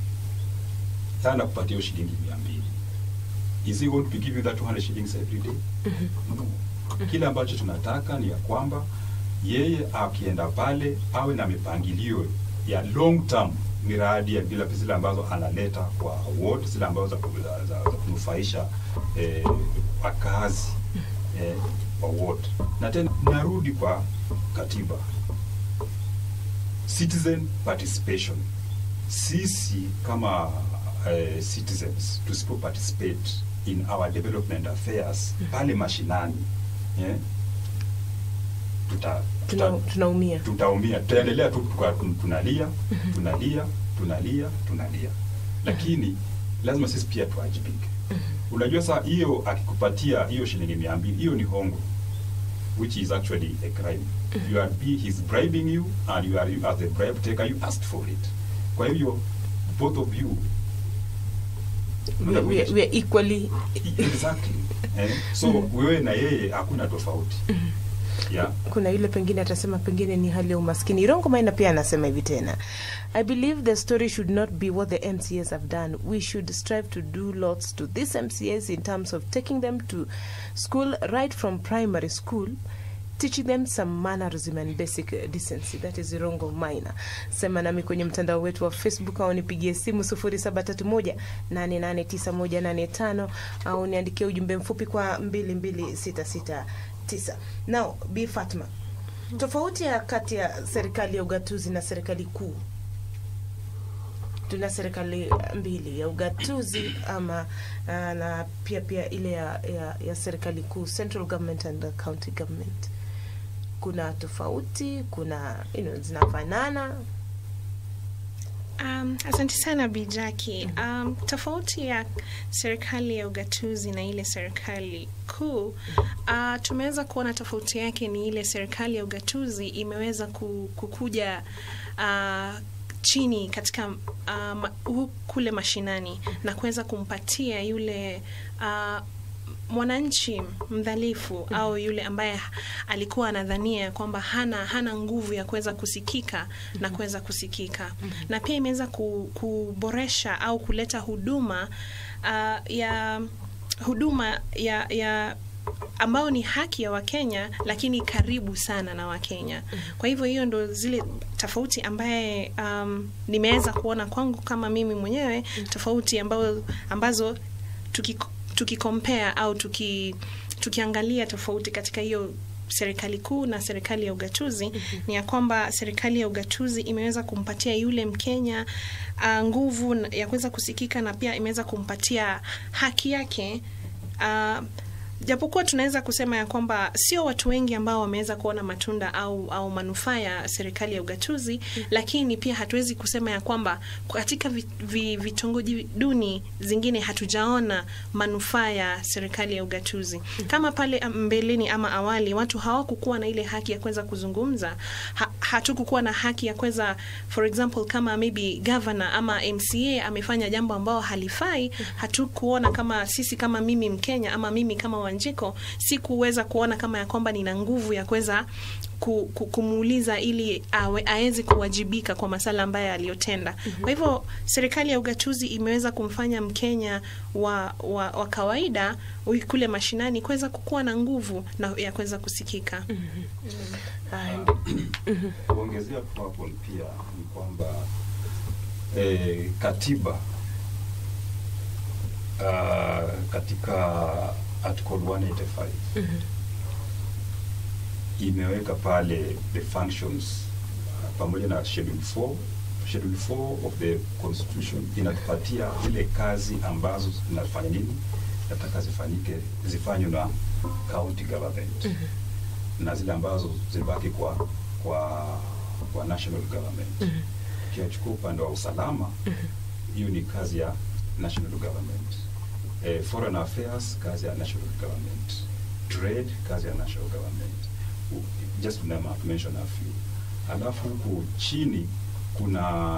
Sasa nakupatia hiyo shilingi mia mbili. Is he going to be giving that 200 shillings every day? No. Kile ambacho tunataka ni ya kwamba yeye akienda pale awe na mipangilio ya long term miradi ya bila zile ambazo analeta kwa ward zile ambazo za, za, za, za kunufaisha eh, wakazi eh, wa ward. Na tena narudi kwa katiba, citizen participation. sisi kama uh, citizens tusipo participate in our development affairs pale mashinani yeah, tuta, Tuna, tuta, tunaumia tutaumia tutaendelea tu tuka- tun- tunalia tunalia tunalia tunalia lakini lazima sisi pia tuwajibike unajua saa hiyo akikupatia hiyo shilingi mia mbili hiyo ni hongo which is actually a crime you are be, he's bribing you and you are you as a bribe taker you asked for it kwa hivyo both of you we, we, we are equally exactly eh? so wewe na yeye hakuna tofauti yeah kuna yule pengine atasema pengine ni hali ya umaskini irongo maina pia anasema hivi tena i believe the story should not be what the mcs have done we should strive to do lots to these mcs in terms of taking them to school right from primary school teaching them some mannerism and basic uh, decency that is irongo maina sema nami kwenye mtandao wetu wa facebook au nipigie simu 0731 889185 au niandikie ujumbe mfupi kwa 22669 now b fatma tofauti ya kati ya serikali ya ugatuzi na serikali kuu tuna serikali mbili ya ugatuzi ama uh, na pia pia ile ya, ya, ya serikali kuu central government and the county government kuna tofauti kuna you know, zinafanana Um, asante sana Bijaki. Um, tofauti ya serikali ya ugatuzi na ile serikali kuu uh, tumeweza kuona tofauti yake ni ile serikali ya ugatuzi imeweza ku- kukuja uh, chini katika um, hu- kule mashinani na kuweza kumpatia yule uh, mwananchi mdhalifu au yule ambaye alikuwa anadhania kwamba hana hana nguvu ya kuweza kusikika na kuweza kusikika na pia imeweza ku, kuboresha au kuleta huduma uh, ya huduma ya, ya ambao ni haki ya Wakenya lakini karibu sana na Wakenya. Kwa hivyo hiyo ndo zile tofauti ambaye um, nimeweza kuona kwangu kama mimi mwenyewe tofauti ambao, ambazo tuki tukikompare au tuki tukiangalia tofauti katika hiyo serikali kuu na serikali ya ugatuzi ni ya kwamba serikali ya ugatuzi imeweza kumpatia yule Mkenya uh, nguvu na- ya kuweza kusikika na pia imeweza kumpatia haki yake uh, japokuwa tunaweza kusema ya kwamba sio watu wengi ambao wameweza kuona matunda au, au manufaa ya serikali ya ugatuzi lakini pia hatuwezi kusema ya kwamba katika vi- vi- vitongoji duni zingine hatujaona manufaa ya serikali ya ugatuzi kama pale am- mbeleni ama awali watu hawakukuwa na ile haki ya kuweza kuzungumza ha, hatukukuwa na haki ya kuweza for example kama maybe governor ama mca amefanya jambo ambao halifai hatukuona kama sisi kama mimi mkenya ama mimi kama wanjiko sikuweza kuona kama ya kwamba nina nguvu ya kuweza ku, ku, kumuuliza ili awe, aweze kuwajibika kwa masala ambayo aliyotenda kwa hivyo serikali ya ugatuzi imeweza kumfanya mkenya wa, wa, wa kawaida huyu kule mashinani kuweza kukuwa na nguvu na ya kuweza kusikika Haya, kuongezea tu hapo pia ni kwamba eh, katiba uh, katika article 185 imeweka pale the functions uh, pamoja na schedule 4 schedule 4 of the constitution inatupatia zile kazi ambazo zinafanya nini nataka zifanyike zifanywe na county government na zile ambazo zibaki kwa kwa kwa national government ukiachukua upande wa usalama hiyo ni kazi ya national government eh, foreign affairs kazi ya national government trade kazi ya national government U- just to name, to mention a few alafu huku chini kuna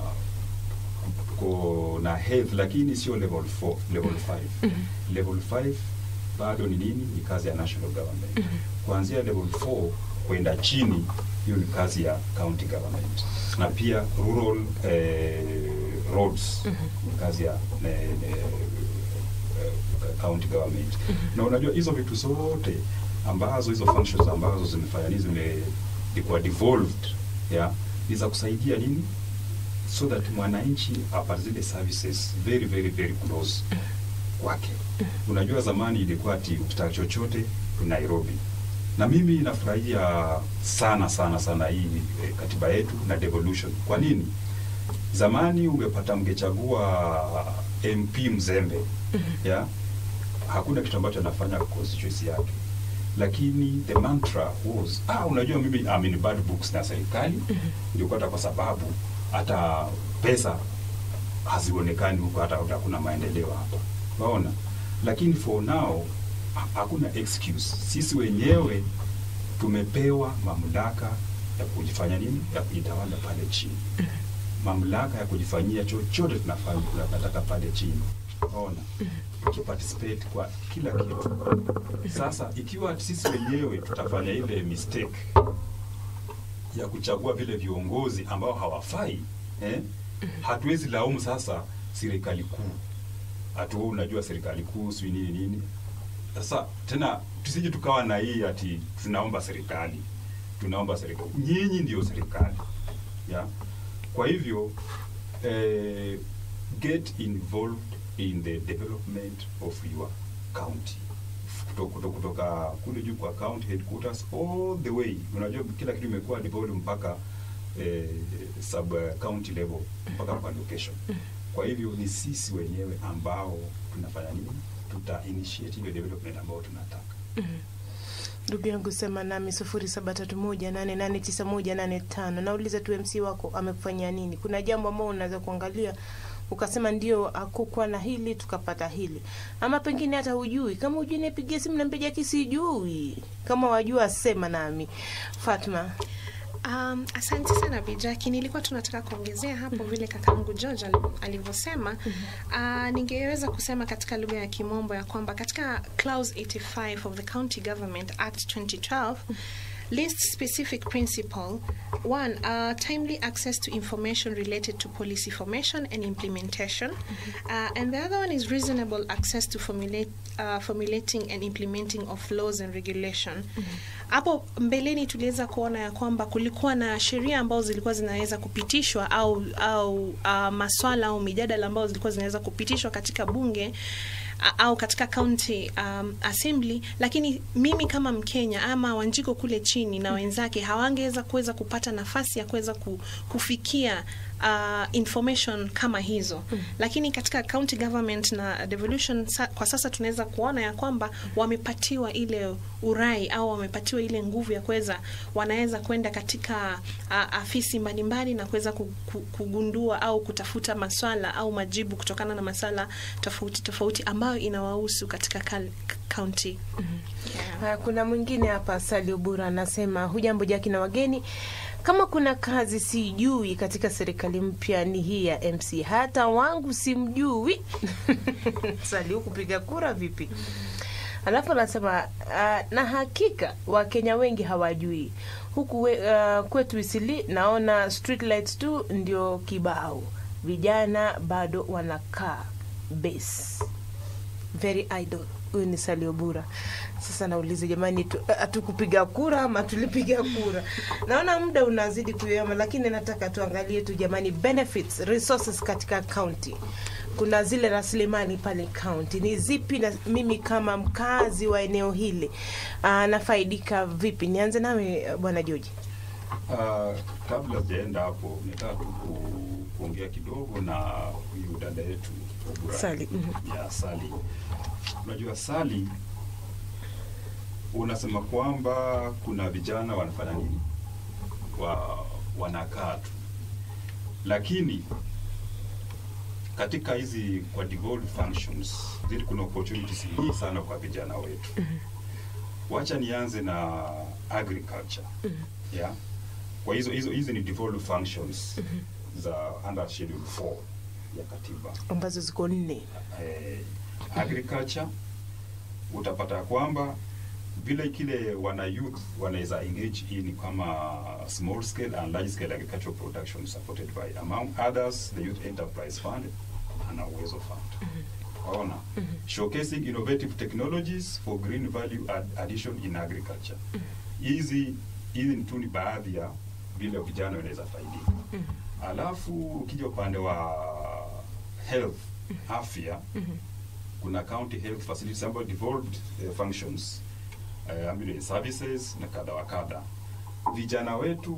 kuna health lakini sio level 4 level 5 level 5 bado ni nini ni kazi ya national government kuanzia level 4 kwenda chini hiyo ni kazi ya county government na pia rural eh, roads ni kazi ya eh, eh, eh, county government na unajua hizo vitu zote ambazo hizo functions ambazo zimefanya nini zimekuwa devolved yeah, ni za kusaidia nini so that mwananchi apate zile services very very very close kwake. Unajua zamani ilikuwa ati ukitaka chochote Nairobi, na mimi nafurahia sana sana sana hii eh, katiba yetu na devolution. Kwa nini? Zamani ungepata mngechagua MP mzembe ya hakuna kitu ambacho anafanya kwa constituency yake, lakini the mantra was ah, unajua mimi I'm in bad books na serikali ndio hata kwa sababu hata pesa hazionekani huko, hata hata hakuna maendeleo hapa, unaona. Lakini for now ha- hakuna excuse. Sisi wenyewe tumepewa mamlaka ya kujifanya nini, ya kujitawala pale chini, mamlaka ya kujifanyia chochote tunafanya tunataka pale chini, unaona, tukiparticipate kwa kila kitu. Sasa ikiwa sisi wenyewe tutafanya ile mistake ya kuchagua vile viongozi ambao hawafai eh, hatuwezi laumu sasa serikali kuu ati wewe unajua serikali kuu sijui nini nini. Sasa tena tusije tukawa na hii ati tunaomba serikali, tunaomba serikali. Nyinyi ndio serikali ya kwa hivyo eh, get involved in the development of your county kutoka, kutoka, kutoka kule juu kwa county headquarters all the way. Unajua kila kitu imekuwa developed mpaka eh, sub eh, county level mpaka kwa location. Kwa hivyo ni sisi wenyewe ambao tunafanya nini, tuta initiate ile development ambayo tunataka. ndugu yangu sema nami sufuri saba tatu moja nane nane tisa moja nane tano nauliza tu mc wako amekufanyia nini kuna jambo ambao unaweza kuangalia ukasema ndio akukuwa na hili tukapata hili ama pengine hata hujui kama hujui nipigie simu nampiga kisijui kama wajua sema nami fatma Um, asante sana Bijaki. Nilikuwa tunataka kuongezea hapo vile kakaangu George ali- alivyosema. Uh, ningeweza kusema katika lugha ya Kimombo ya kwamba katika clause 85 of the County Government Act 2012 lists specific principle one uh, timely access to information related to policy formation and implementation uh, and the other one is reasonable access to formulate, uh, formulating and implementing of laws and regulation hapo mbeleni tuliweza kuona ya kwamba kulikuwa na sheria ambazo zilikuwa zinaweza kupitishwa au au uh, maswala au mijadala ambazo zilikuwa zinaweza kupitishwa katika bunge a- au katika county um, assembly lakini mimi kama mkenya ama wanjiko kule chini na wenzake hawangeweza kuweza kupata nafasi ya kuweza ku, kufikia uh, information kama hizo mm. lakini katika county government na devolution sa, kwa sasa tunaweza kuona ya kwamba wamepatiwa ile urai au wamepatiwa ile nguvu ya kuweza wanaweza kwenda katika uh, afisi mbalimbali na kuweza ku- ku- kugundua au kutafuta maswala au majibu kutokana na maswala tofauti tofauti ambayo inawahusu katika kal- county yeah. Haya, kuna mwingine hapa Salio Bura anasema hujambo Jaki na wageni, kama kuna kazi sijui katika serikali mpya ni hii ya MC, hata wangu simjui. Salio, kupiga kura vipi? Alafu anasema uh, na hakika Wakenya wengi hawajui huku we, uh, kwetu Isili naona street lights tu ndio kibao, vijana bado wanakaa base very idle. Huyu ni Salio Bura. Sasa nauliza jamani, tu- hatukupiga kura ama tulipiga kura? Naona muda unazidi kuyama, lakini nataka tuangalie tu jamani, benefits resources katika county. Kuna zile rasilimali pale county ni zipi, na mimi kama mkazi wa eneo hili uh, nafaidika vipi? Nianze nawe bwana George. Uh, kabla sijaenda hapo nataka tu ku- kuongea kidogo na huyu dada yetu Obura. Sally, mhm. ya Sali. Unajua Sali, unasema kwamba kuna vijana wanafanya nini, wa, wanakaa tu, lakini katika hizi kwa devolved functions zili kuna opportunities nyingi sana kwa vijana wetu. Wacha nianze na agriculture yeah. Kwa hizo hizo hizi ni devolved functions za under schedule 4 ya katiba ambazo ziko nne. eh, agriculture utapata kwamba vile kile wana youth wanaweza engage in kama small scale and large scale agricultural production supported by among others the youth enterprise fund na uwezo fund waona showcasing innovative technologies for green value add addition in agriculture hizi hizi ni tu ni baadhi ya vile vijana wanaweza faidika alafu ukija upande wa health afya kuna county health facilities ambayo devolved uh, functions uh, ambulance services na kadha wa kadha. Vijana wetu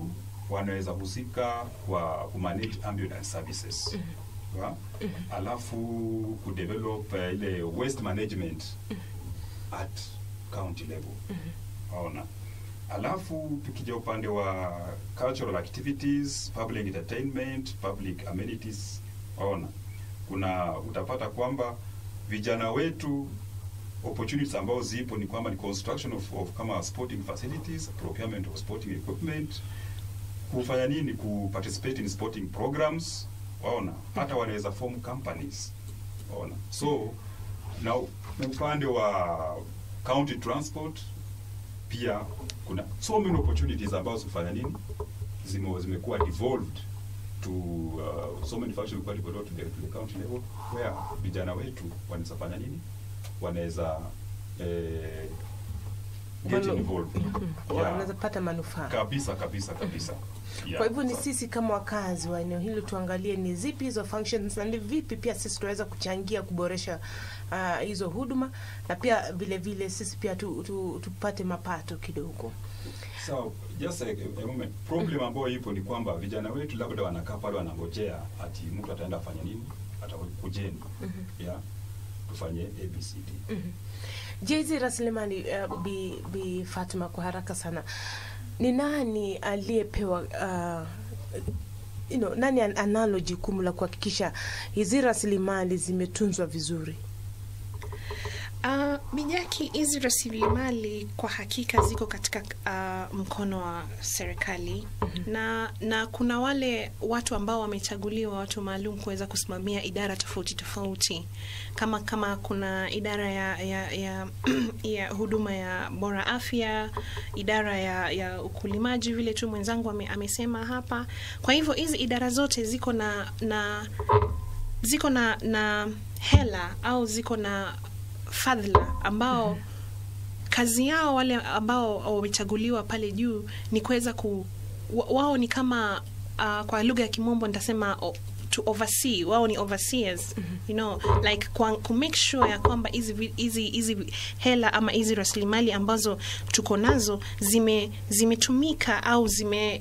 wanaweza husika kwa kumanage ambulance services Wa? alafu kudevelop uh, ile waste management at county level waona alafu tukija upande wa cultural activities public entertainment public amenities waona kuna utapata kwamba vijana wetu opportunities ambao zipo ni kwamba ni construction of, of kama sporting facilities procurement of sporting equipment kufanya nini ku participate in sporting programs waona hata wanaweza form companies waona so na upande wa county transport pia kuna so many opportunities ambazo kufanya nini zime zimekuwa devolved to uh, so many functions kwa devolved to the, to the county level where vijana wetu wanaweza fanya nini wanaweza eh, get Walo- involved Mhm. Yeah. wanaweza pata manufaa kabisa kabisa kabisa Yeah. kwa hivyo ni Sa- sisi kama wakazi wa eneo hili tuangalie ni zipi hizo functions na ni vipi pia sisi tunaweza kuchangia kuboresha ah, hizo huduma na pia vile vile sisi pia tu, tu, tupate mapato kidogo So, just a, a moment. Problem ambayo ipo ni kwamba vijana wetu labda wanakaa pale wanangojea ati mtu ataenda afanya nini, atakujeni yeah, tufanye ABCD. je hizi rasilimali uh, bi, bi Fatuma kwa haraka sana ni nani aliyepewa uh, you know, nani an- analo jukumu la kuhakikisha hizi rasilimali zimetunzwa vizuri Uh, Mijaki, hizi rasilimali kwa hakika ziko katika uh, mkono wa serikali na na kuna wale watu ambao wamechaguliwa, watu maalum kuweza kusimamia idara tofauti tofauti, kama kama kuna idara ya ya, ya, ya huduma ya bora afya, idara ya, ya ukulimaji, vile tu mwenzangu ame, amesema hapa. Kwa hivyo hizi idara zote ziko na na ziko na na hela au ziko na fadhila ambao kazi yao wale ambao wamechaguliwa pale juu ni kuweza ku wa- wao ni kama uh, kwa lugha ya kimombo nitasema o, to oversee wao ni overseers you know like kwa, ku make sure ya kwamba hizi vi- hizi hizi hela ama hizi rasilimali ambazo tuko nazo zime zimetumika au zime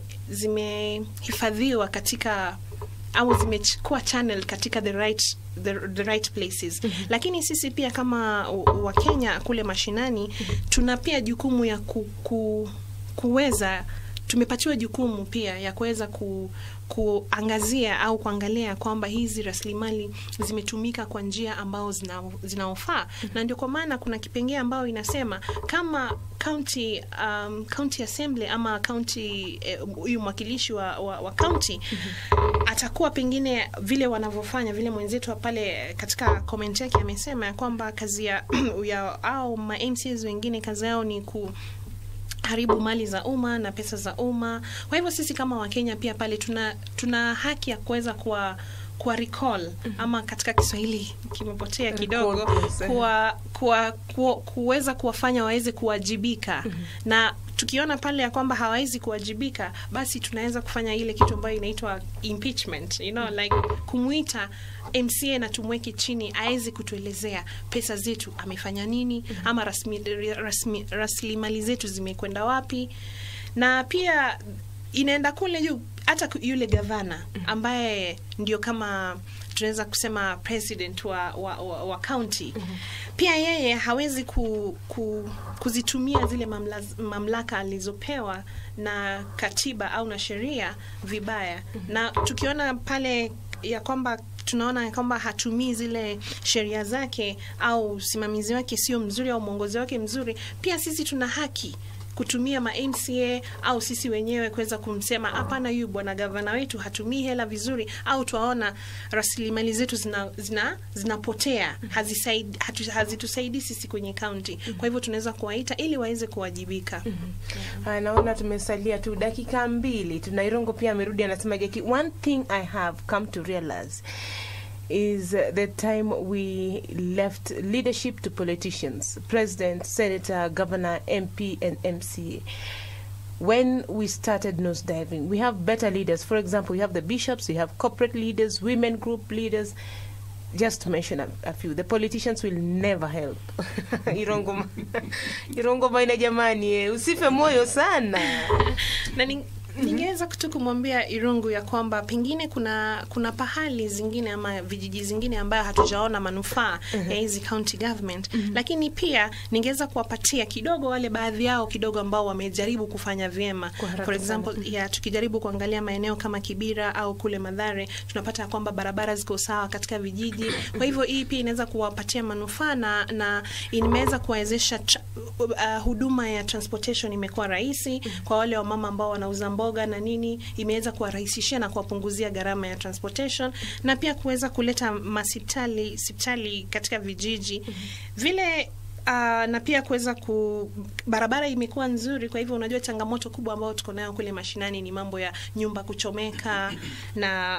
zimehifadhiwa katika au zimekuwa channel katika the right the, the right places lakini sisi pia kama wakenya kule mashinani tuna pia jukumu ya ku, ku, kuweza tumepatiwa jukumu pia ya kuweza ku, kuangazia au kuangalia kwamba hizi rasilimali zimetumika kwa njia ambao zina, zinaofaa na ndio kwa maana kuna kipengee ambao inasema kama county um, county assembly ama county eh, huyu mwakilishi wa, wa, wa county atakuwa pengine vile wanavyofanya vile mwenzetu wa pale katika comment yake amesema ya kwamba kazi ya, ya au ma MCs wengine kazi yao ni ku haribu mali za umma na pesa za umma. Kwa hivyo sisi kama Wakenya pia pale tuna tuna haki ya kuweza kuwa kuwa recall ama katika Kiswahili kimepotea kidogo Recall, yes, eh. kuwa, kuwa, kuwa, kuweza kuwafanya waweze kuwajibika na tukiona pale ya kwamba hawawezi kuwajibika basi tunaweza kufanya ile kitu ambayo inaitwa impeachment you know, like kumwita MCA na tumweke chini aweze kutuelezea pesa zetu amefanya nini ama rasmi, rasmi, rasilimali zetu zimekwenda wapi na pia inaenda kule juu hata ku- yule gavana ambaye ndio kama tunaweza kusema president wa, wa, wa, wa county pia yeye hawezi ku, ku, kuzitumia zile mamla, mamlaka alizopewa na katiba au na sheria vibaya na tukiona pale ya kwamba tunaona ya kwamba hatumii zile sheria zake au usimamizi wake sio mzuri au mwongozi wake mzuri pia sisi tuna haki kutumia ma MCA au sisi wenyewe kuweza kumsema hapana, huyu bwana gavana wetu hatumii hela vizuri, au twaona rasilimali zetu zina, zina, zinapotea hazisaid, hatu, hazitusaidii sisi kwenye kaunti. Kwa hivyo tunaweza kuwaita ili waweze kuwajibika. Haya, naona tumesalia tu dakika mbili. Tunairongo pia amerudi anasema, Jackie, one thing I have come to realize is uh, the time we left leadership to politicians, president, senator, governor, MP, and MCA. When we started nosediving, we have better leaders. For example, we have the bishops, we have corporate leaders, women group leaders, just to mention a, a few. The politicians will never help. Irongoma, Irongoma ina jamani, eh, usife moyo sana. na ni, Ningeweza tu kumwambia Irungu ya kwamba pengine kuna kuna pahali zingine ama vijiji zingine ambayo hatujaona manufaa ya hizi county government, lakini pia ningeweza kuwapatia kidogo wale baadhi yao kidogo ambao wamejaribu kufanya vyema. Kwa haraka For example, sana. ya tukijaribu kuangalia maeneo kama Kibira au kule Madhare, tunapata ya kwamba barabara ziko sawa katika vijiji. Kwa hivyo hii pia inaweza kuwapatia manufaa na, na imeweza kuwawezesha tra- uh, huduma ya transportation imekuwa rahisi kwa wale wamama ambao wanauza mboga na nini, imeweza kuwarahisishia na kuwapunguzia gharama ya transportation na pia kuweza kuleta masipitali sipitali katika vijiji vile Uh, na pia kuweza ku barabara imekuwa nzuri. Kwa hivyo unajua, changamoto kubwa ambayo tuko nayo kule mashinani ni mambo ya nyumba kuchomeka na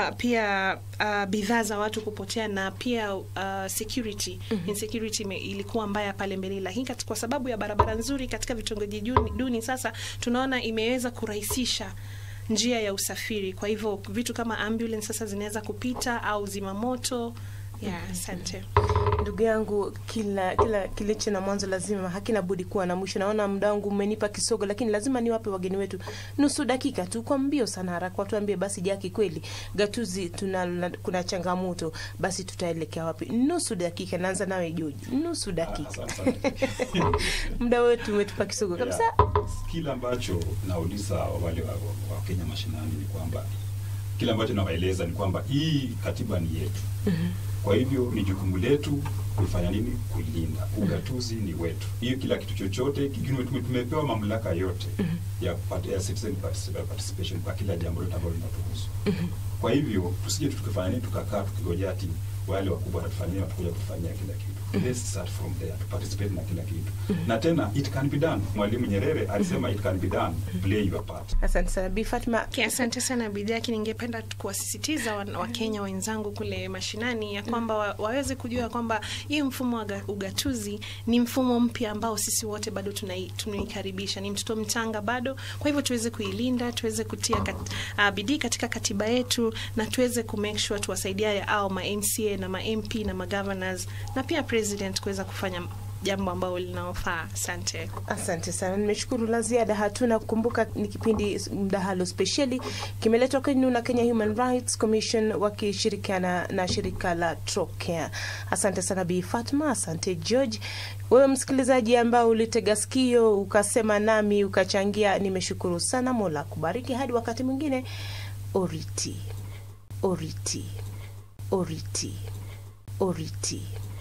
pia uh, bidhaa za watu kupotea na pia uh, security insecurity ime, ilikuwa mbaya pale mbele, lakini kati- kwa sababu ya barabara nzuri katika vitongoji duni, duni sasa tunaona imeweza kurahisisha njia ya usafiri. Kwa hivyo vitu kama ambulance sasa zinaweza kupita au zimamoto. Yeah, asante. Ndugu yangu, kila kila kilicho na mwanzo lazima hakina budi kuwa na mwisho. Naona muda wangu umenipa kisogo, lakini lazima niwape wageni wetu nusu dakika tu, kwa mbio sana, haraka watuambie basi, Jaki, kweli gatuzi tuna kuna changamoto, basi tutaelekea wapi? Nusu dakika. Naanza nawe Joji, nusu dakika. Asante sana. muda wetu umetupa kisogo kabisa. Yeah. Kile ambacho nauliza wale wa, wa, wa Kenya mashinani ni kwamba kile ambacho nawaeleza ni kwamba hii katiba ni yetu. Kwa hivyo ni jukumu letu kuifanya nini? Kuilinda. Ugatuzi ni wetu. Hiyo kila kitu chochote kikiwa tume- tumepewa mamlaka yote ya, kupata- ya citizen particip- participation kwa kila jambo lote ambalo linatuhusu. Kwa hivyo tusije tu tukafanya nini tukakaa tukigojea ati wale wakubwa watatufanyia watakuja kutufanyia kila kitu. Let's start from there to participate na kila kitu. Na tena it can be done. Mwalimu Nyerere alisema it can be done. Play your part. Asante sana Bi Fatma. Okay, asante sana Bidaki. Ningependa kuwasisitiza wa- Wakenya wenzangu kule mashinani ya kwamba wa, waweze kujua kwamba hii mfumo wa ga- ugatuzi ni mfumo mpya ambao sisi wote bado tunai- tunaikaribisha. Ni mtoto mchanga bado, kwa hivyo tuweze kuilinda, tuweze kutia kat, uh, bidii katika katiba yetu na tuweze ku make sure tuwasaidia au ma MCA na ma MP na ma governors na pia president kuweza kufanya jambo ambalo linaofaa. Asante. Asante sana, nimeshukuru. La ziada hatuna. Kumbuka ni kipindi mdahalo spesheli kimeletwa kwenu na Kenya Human Rights Commission wakishirikiana na shirika la Trocare. Asante sana Bi Fatma, asante George. Wewe msikilizaji ambao ulitega sikio ukasema nami ukachangia, nimeshukuru sana. Mola kubariki. Hadi wakati mwingine, oriti oriti oriti oriti.